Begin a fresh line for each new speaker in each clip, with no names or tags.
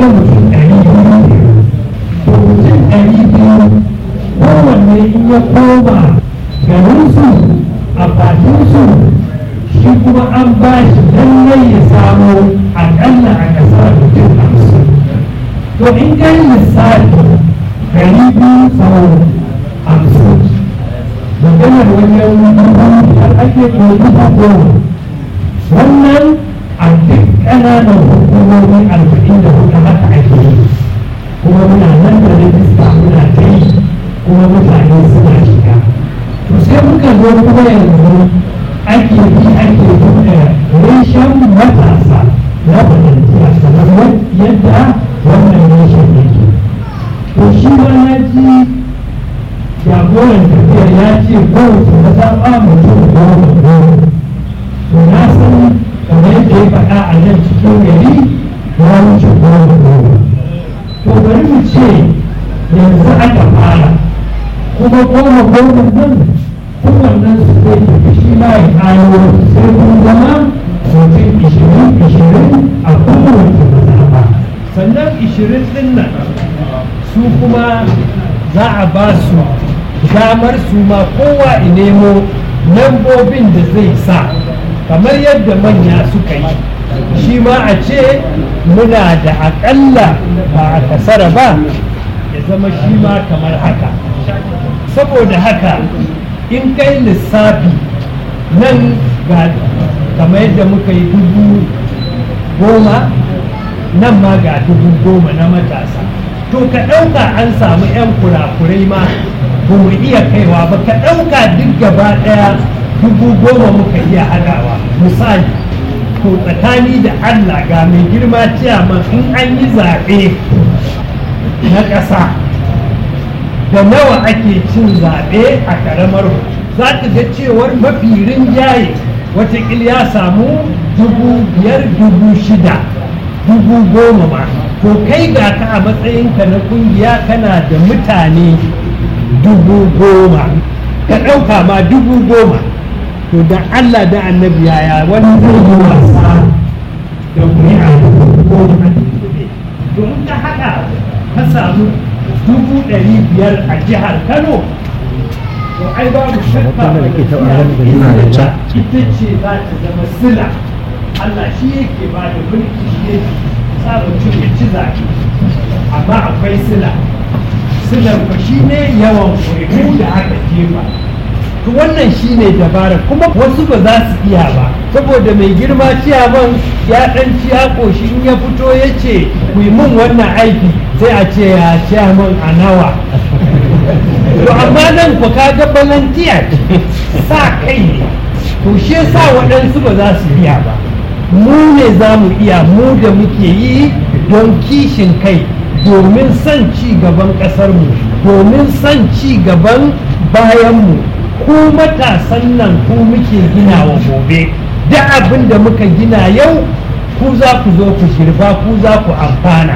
ga mutum ɗari biyu to mutum ɗari biyu kowanne in ya koma garinsu a bakinsu shi kuma an ba shi lallai ya samu aƙalla a ƙasar mutum hamsin to in kai lissafi ɗari biyu sau hamsin maganar wajen dubu biyar ake ko dubu goma wannan a duk ƙananan hukumomi arba'in da hudu haka ake yi kuma muna nan da rajista muna ta yi kuma mutane suna shiga to sai muka zo kuma yanzu ake bi ake buɗe reshen matasa na volunteer kamar yadda wannan reshen yake to shi ma na ji jagoran tafiyar ya ce kowace mazaɓa mutum goma goma to na san kamar yadda ya faɗa a nan cikin gari ya wuce goma goma to bari mu ce yanzu aka fara kuma goma goma nan kowannen su zai tafi shi ma ya kawo sai kun zama mutum ishirin ishirin a kowace mazaɓa sannan ishirin ɗin nan su kuma za a ba su damar su ma kowa nemo lambobin da zai sa kamar yadda manya suka yi shi ma a ce muna da aƙalla ba a kasara ba ya zama shi ma kamar haka saboda haka in kai lissafi nan ga kamar yadda muka yi dubu goma nan ma ga dubu goma na matasa to ka ɗauka an samu 'yan kurakurai ma ba mu iya kaiwa ba ka ɗauka duk gaba ɗaya dubu goma muka iya haɗawa misali to tsakani da allah ga mai girma ciyaman in an yi zaɓe na ƙasa da nawa ake cin zaɓe a ƙaramar za ka ga cewar mafi rinjaye watakil ya samu dubu biyar dubu shida dubu goma ma to kai ga ka a matsayinka na kungiya kana da mutane dubu goma ka ɗauka ma dubu goma to da Allah da annabi yaya wani zai yi wasa da kuri'a dubu goma to in ka haɗa ka samu dubu ɗari biyar a jihar Kano to ai babu shakka ita ce za ta zama sila Allah shi yake ba da mulki shi yake sa mutum ya ci zaɓe amma akwai sila silar ba shi ne yawan kuri'u da aka jefa to wannan shi ne dabara kuma wasu ba za su iya ba saboda mai girma ciyaman ya ɗan ci ya ƙoshi in ya fito ya ce ku yi min wannan aiki sai a ce ya ciyaman a nawa to amma nan ku kaga balantiya sa kai ne to shi yasa waɗansu ba za su iya ba mu ne za mu iya mu da muke yi don kishin kai domin son ci gaban ƙasarmu domin son ci gaban bayanmu ku matasan nan ku muke gina wa gobe da abin da muka gina yau ku za ku zo ku shirfa ku za ku amfana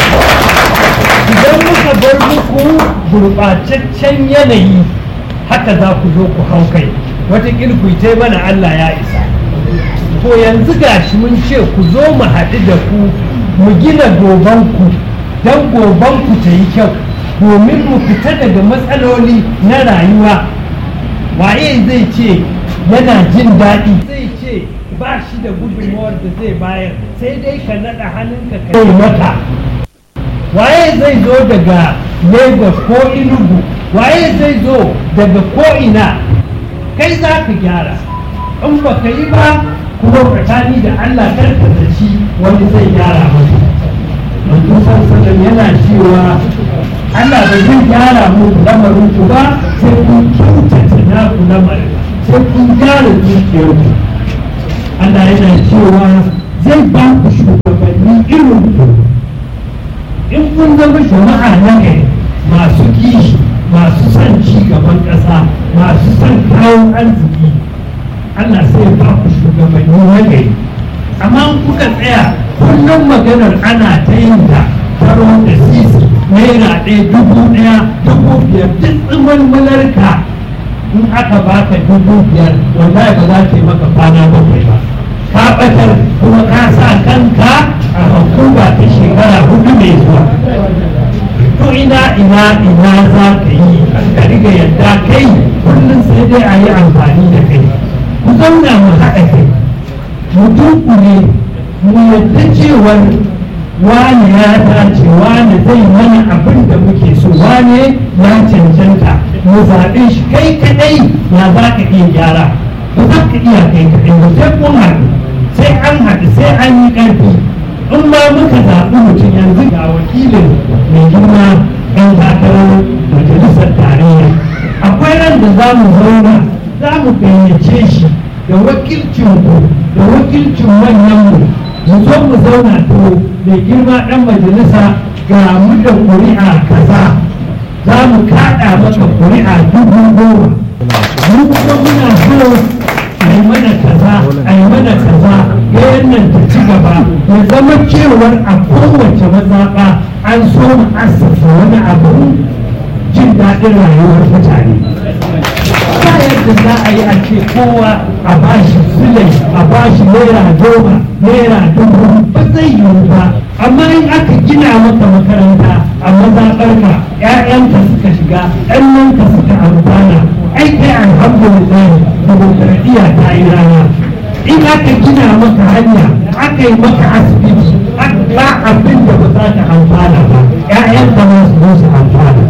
idan muka bar muku gurɓataccen yanayi haka za ku zo ku hau kai wata ku ta mana Allah ya isa to yanzu gashi mun ce ku zo mu haɗu da ku mu gina gobanku don gobanku ta yi kyau domin mu fita daga matsaloli na rayuwa waye zai ce yana jin daɗi zai ce ba shi da gudunmawar da zai bayar sai dai ka naɗa hannunka ka yi mata waye zai zo daga lagos ko inugu waye zai zo daga ko'ina kai za ka gyara in ba ka yi ba kuma tsakani da allah karka da shi wani zai gyara maka manzo sallallahu yana cewa allah ba zai gyara muku lamarin ku ba sai kun kyautata naku lamarin sai kun gyara zuciyarku allah yana cewa zai ba ku shugabanni irin ku in kun zama jama'a na gari masu kishi masu son ci gaban ƙasa masu son kawo arziki Allah sai ba ku shugabanni na gari amma in kuka tsaya kullum maganar ana ta yin ta taro da sisi naira ɗaya dubu ɗaya dubu biyar duk tsimin malarka in aka baka dubu biyar wallahi ba za ta yi maka kwana bakwai ba ka ɓatar kuma ka sa kanka a hukuma ta shekara hudu ina ina za ka yi ka riga yadda kai kullum sai dai a yi amfani da kai ku zauna mu haɗa kai mutum ku ne mu yadda cewar wane ya dace wane zai mana abin da muke so wane ya cancanta mu zaɓe shi kai kaɗai ya za ka iya gyara ba za ka iya kai kaɗai ba sai kun haɗu sai an haɗu sai an yi ƙarfi in ma muka zaɓi mutum yanzu ga wakilin mai girma ɗan takarar majalisar tarayya akwai ran da za mu zauna za mu gayyace shi da wakilcin ku da wakilcin manyan mu mu zo mu zauna to mai girma ɗan majalisa ga mu da ƙuri'a kaza za mu kaɗa maka ƙuri'a dubu goma mu kuma muna so a yi mana kaza a yi mana kaza yayin nan ta ci gaba ya zama cewar a kowace mazaɓa an so mu assasa wani abu jin daɗin rayuwar mutane ba yadda za a yi a ce kowa a bashi silai a bashi naira goma naira dubu ba zai yiwu ba amma in aka gina maka makaranta a mazaɓarka 'ya'yanka suka shiga ɗannanka suka amfana ai kai alhamdulillah demokradiyya ta yi rana in aka gina maka hanya aka yi maka asibiti ba abin da ba za ka amfana ba 'ya'yanka ma su zo su amfana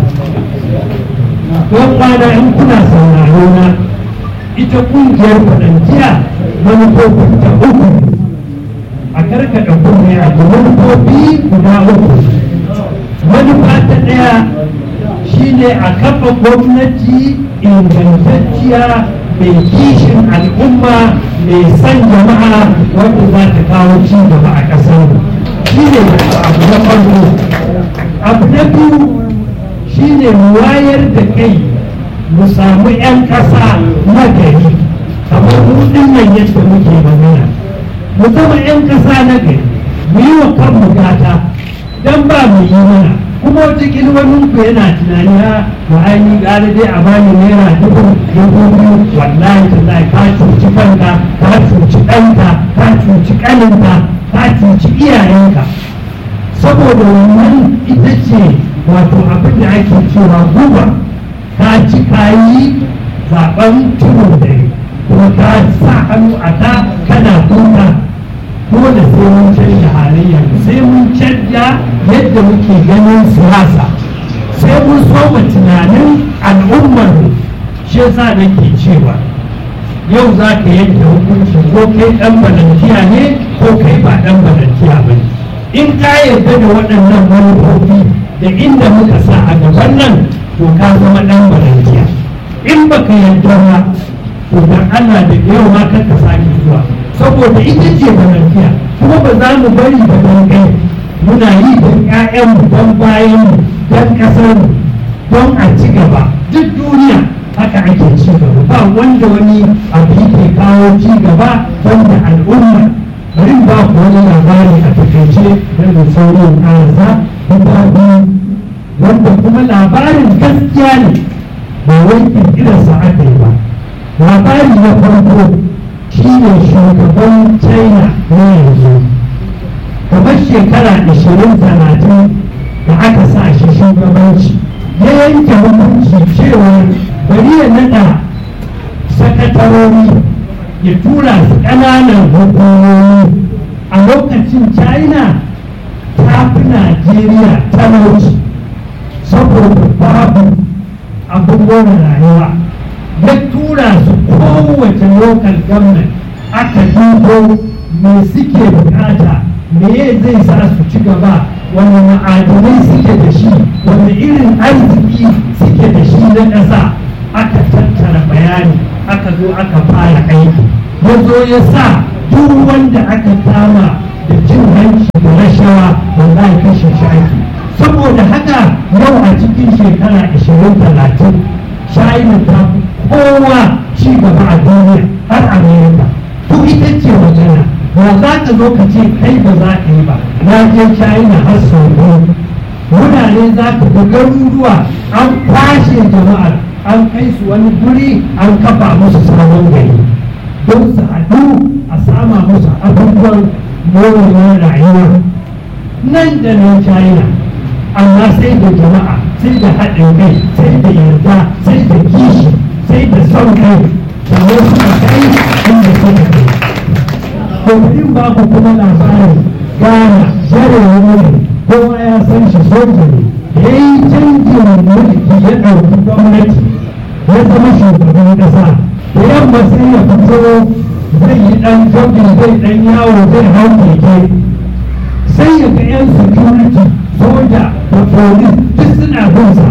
don kwana in kuna sauraro na ita kungiyar faɗanciya manufofin ta uku a karkada kunne a ga manufofi guda uku manufa ta ɗaya shine a kafa gwamnati ingantacciya mai kishin al'umma mai san jama'a wanda za ta kawo ci gaba a ƙasar shi ne abu na farko abu na biyu shine mu wayar da kai mu samu 'yan ƙasa na gari kamar mu nan yadda muke magana mu zama 'yan ƙasa na gari mu yi wa kanmu gata don ba mu yi mana kuma wata wani ku yana tunani ha wa ainihin ƙara dai a bani naira dubu dubu biyu wallahi tallahi ka cuci kanka ka cuci ɗanka ka cuci ƙaninka ka cuci iyayenka saboda wannan ita ce wato abin da ake cewa guba ka ci kayi zaben tudun dare kuma ka sa hannu a ta kana kuka dole sai mun canja halayya sai mun canja yadda muke ganin siyasa sai mun soma tunanin al'ummar shi yasa nake cewa yau za ka yanke hukunci ko kai dan balantiya ne ko kai ba dan balantiya ba ne in ka yarda da waɗannan manufofi da inda muka sa a gaban nan to ka zama dan balantiya in baka yarda ba to dan Allah da yau ma kar ka sake zuwa saboda ita ce balantiya kuma ba za mu bari ba don kai muna yi don ƴaƴanmu don bayanmu don ƙasarmu don a ci gaba duk duniya haka ake ci gaba ba wanda wani abu yake kawo ci gaba wanda al'umma bari ba ku wani labari a takaice da sauran ƙarasa guda biyu wanda kuma labarin gaskiya ne ba wai kirkirarsa aka yi ba labari na farko shi ne shugaban china na yanzu kamar shekara 20-30 da aka sa shi shugabanci ya yanke hukunci cewa bari ya nada sakatarori ya tura su ƙananan hukumomi a lokacin china ta fi najeriya talauci saboda babu abubuwan rayuwa ya tura su kowace local government aka dubo me suke bukata me zai sa su ci gaba wani ma'adanai suke da shi wani irin arziki suke da shi na ƙasa aka tattara bayani aka zo aka fara aiki ya zo ya sa duk wanda aka kama da cin hanci da rashawa wanda ya kashe shi aiki saboda haka yau a cikin shekara 20-30 china ta fi kowa ci gaba a duniya har america to ita ce magana ba za ka zo ka ce kai ba za ka yi ba na je china har sau biyu wurare za ka ga garuruwa an kwashe jama'ar an kai su wani guri an kafa musu sabon gari don su haɗu a sama musu abubuwan morewar rayuwa nan da nan china amma sai da jama'a sai da haɗin kai sai da yarda sai da kishi sai da son kai sannan suka kai inda suka kai kokarin ba ku kuma labarin gana jarewa ne kowa ya san shi soja ne da ya yi canjin mulki ya ɗauki gwamnati ya zama shugaban ƙasa da yamma sai ya fito zai yi ɗan jogin zai ɗan yawo zai hau keke sai ya ga 'yan security soja da police duk suna binsa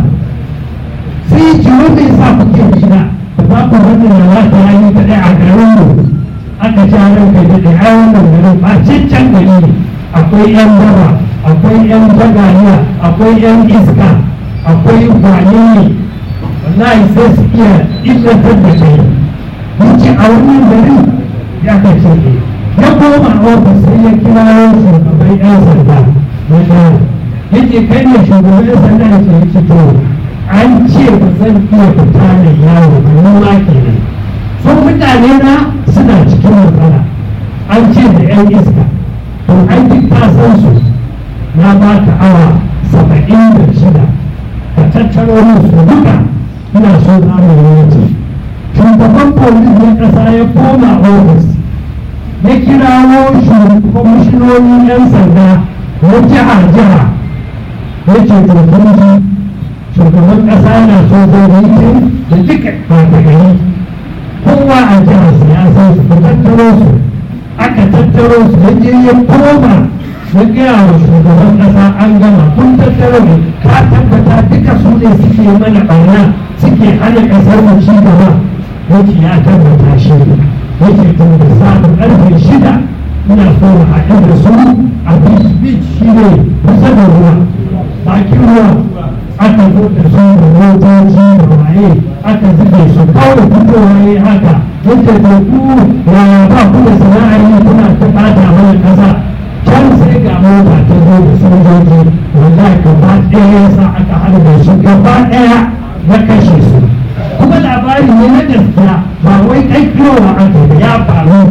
sai ya ce wanda ya sa kuke bina da ba ku wannan da za ta yi kaɗai a garin mu aka ja ranka da da ai wannan garin ba cancan gari ne akwai 'yan daba akwai 'yan jagaliya akwai 'yan iska akwai wane ne wallahi sai su iya illantar da kai wuce a wannan garin ya kace ne ya koma ofis sai ya kira shugaban 'yan sanda na jihar yake kai ne shugaban 'yan sanda ya ce yake to an ce ba zan iya fita da yawo ba ni ma kenan sun mutane na suna cikin matsala an ce da 'yan iska to an duk ta san su na ba ka awa saba'in da shida ka tattaro musu duka ina so za mu yi wuce shugaban polis na ƙasa ya koma ofis ya kirawo kwamishinonin 'yan sanda na jiha-jiha ya ce to kun ji shugaban ƙasa na so zai yi da duka ɓata gari kowa a jihar siyasa su ku tattaro su aka tattaro su ya je ya koma ya gaya wa shugaban ƙasa an gama kun tattaro ne ka tabbata duka su ne suke mana ɓarna suke hana ƙasar mu ci gaba yake ya tabbata shi yake tun da samun ƙarfe shida ina so mu haɗu da su a beach beach shi ne kusa da ruwa bakin ruwa aka zo da su da motoci da waye aka zube su kawai fitowa ya haka yake da ku ya ba ku da sana'ar yi kuna ta bata mana kasa can sai ga mota ta zo da sojoji wallahi gaba ɗaya ya sa aka harbe su gaba ɗaya ya kashe su kuma labari ne na gaskiya ba wai ƙaƙƙirowa aka da ya faru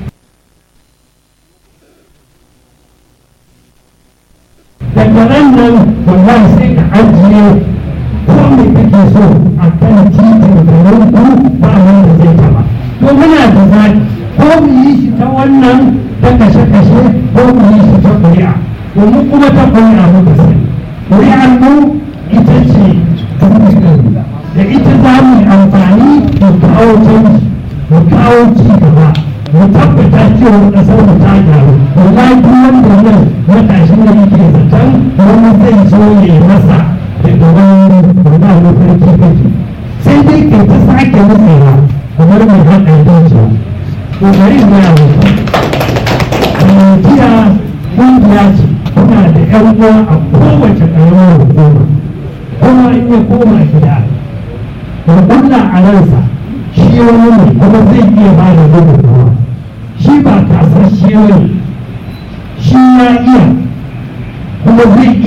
daga ran nan wallahi sai ka ajiye ko me kake so a kan titin garin ku ba wanda zai taba to muna da zaki ko mu yi shi ta wannan ta kashe-kashe ko mu yi shi ta ƙuri'a domin kuma ta ƙuri'a muka sani ƙuri'ar mu ita ce da ita za mu yi amfani mu kawo canji mu kawo ci gaba mu tabbata cewa ƙasar mu ta gyaru wallahi duk wanda nan matashin da yake zaton wani zai zo ya masa daga wani wanda na farki kake sai dai kai ta sake nutsewa kamar mai haɗa dajiya to bari in gaya muku jiya ƙungiya ce kuna da ƴan uwa a kowace ƙaramar hukuma kuma in ya koma gida ya kulla a ransa shi wani ne kuma zai iya ba da gudunmawa shi ba kasar shi ne shi ya iya kuma zai